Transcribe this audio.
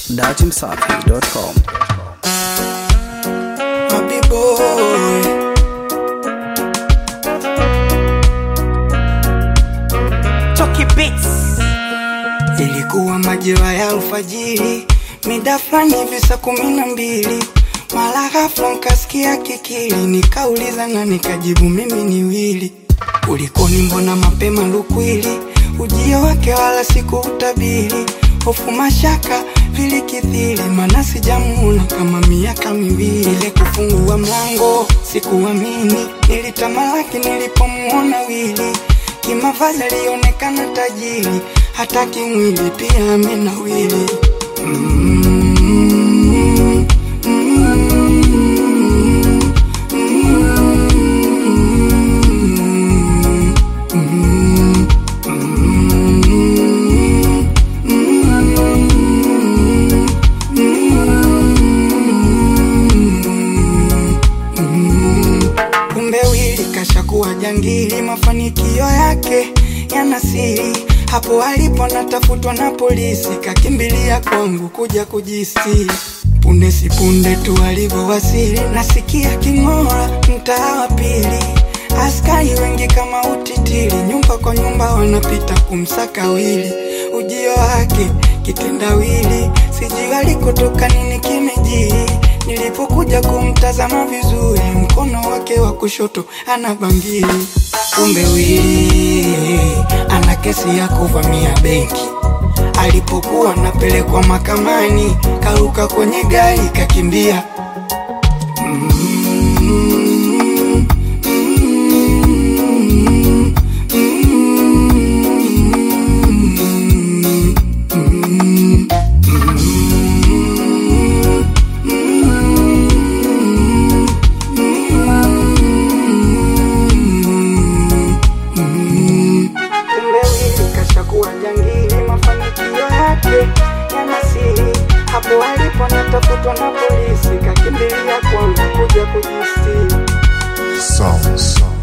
datimsafi.com. Happy boy. Chucky Beats. Ilikuwa majira ya alfajiri, mida fulani hivi saa kumi na mbili, mara ghafla nkasikia kikili, nikauliza na nikajibu mimi ni Wili. Kulikoni, mbona mapema lukwili? Ujio wake wala sikuutabiri, hofu mashaka vilikithiri, mana sijamuona kama miaka miwili. Ile kufungua mlango sikuamini, nilitamalaki nilipomuona Wili. Kimavazi alionekana tajiri, hata kimwili pia amenawili. Mm, mm, mm, Kumbe Wili kashakuwa jangili, mafanikio yake yana siri. Hapo alipo natafutwa na polisi, kakimbilia kwangu kuja kujisiri. Punde si punde tu alivyowasili, nasikia king'ora mtaa wa pili. Askari wengi kama utitiri, nyumba kwa nyumba wanapita kumsaka Wili. Ujio wake kitendawili, sijui alikotoka nini kimejiri. Nilipokuja kumtazama vizuri, mkono wake wa kushoto ana bangili. Kumbe Wili ana kesi ya kuvamia benki. Alipokuwa napelekwa mahakamani, karuka kwenye gari kakimbia. Kumbe Wili kashakuwa jangili, mafanikio yake yana siri. Hapo alipo natafutwa na polisi, kakimbilia kwangu kuja kujistiri. Sound, sound.